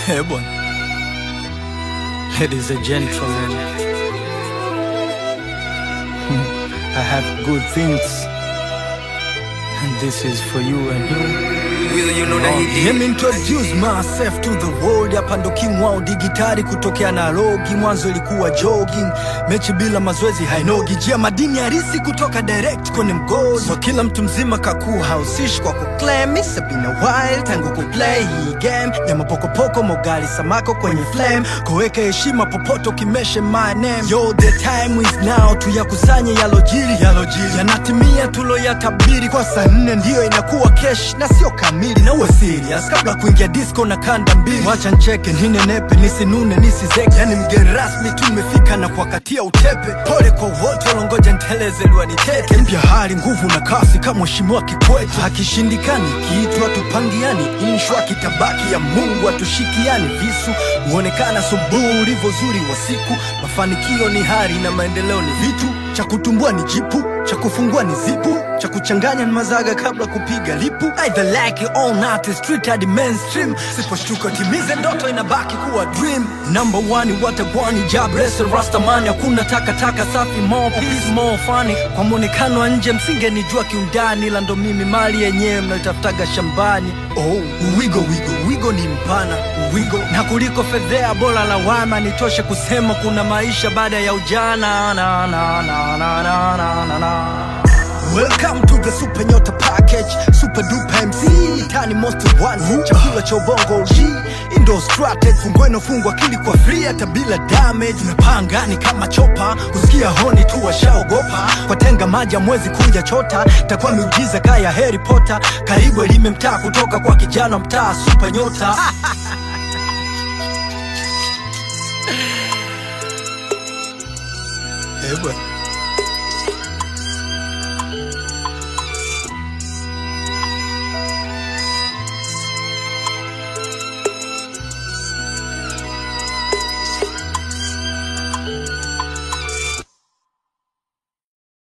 Eh, bwana. Ladies and gentlemen, I have good things, and this is for you and you. Let me introduce myself to the world. Hapa ndo king wao digitali kutokea Nairobi. Mwanzo ilikuwa jogging, mechi bila mazoezi hainogi. Jia madini harisi kutoka direct kwenye mgodi. So kila mtu mzima kakuu hausishi kwa kuclaim. It's been a while tangu kuplay hii game ya mapokopoko, mogali samako kwenye flame. Koweka heshima popote ukimeshe my name. Yo, the time is now, tuyakusanye yalojiri, yalojiri yanatimia tuloyatabiri. Kwa saa nne ndiyo inakuwa kesh na sio kamili, na uwe serious kabla kuingia disco na kanda mbili. Wacha ncheke ninenepe, nisinune nisizeke, yani mgeni rasmi tumefika na kuwakatia utepe. Pole kwa wote walongoja nteleze liwaniteke. Mpya hali nguvu na kasi kama mheshimiwa Kikwete. Akishindikani kiitwa tupangiani, inshwa kitabaki ya Mungu atushikiani. Visu huonekana subuhi ulivyo zuri wa siku. Mafanikio ni hari na maendeleo ni vitu, cha kutumbua ni jipu, cha kufungua ni zipu, cha kuchanganya ni mazaga kabla kupiga lipu. Either like it or not, it's street hadi mainstream. Siposhtuka timize ndoto inabaki kuwa dream. Number one watagwani job wrestle rastamani, hakuna takataka safi, more peace, more funny. Kwa mwonekano wa nje msingenijua kiundani, ila ndo mimi mali yenyewe mnaitafutaga shambani. Oh, wigo wigo wigo ni mpana wigo na kuliko fedhea, bora lawama nitoshe kusema kuna maisha baada ya ujana na, na, na, na, na, na, na, na. Welcome to the Super Nyota Package, Super Duper MC, Tani Most One, chakula cha ubongo G, Indo Strategy, fungua inofungwa akili kwa free hata bila damage. Unapanga ni kama chopa, kusikia honi tu washaogopa, watenga maji mwezi kuja chota, takuwa miujiza kaya Harry Potter, karibu elime mtaa kutoka kwa kijana mtaa Super Nyota. Eh, bwana.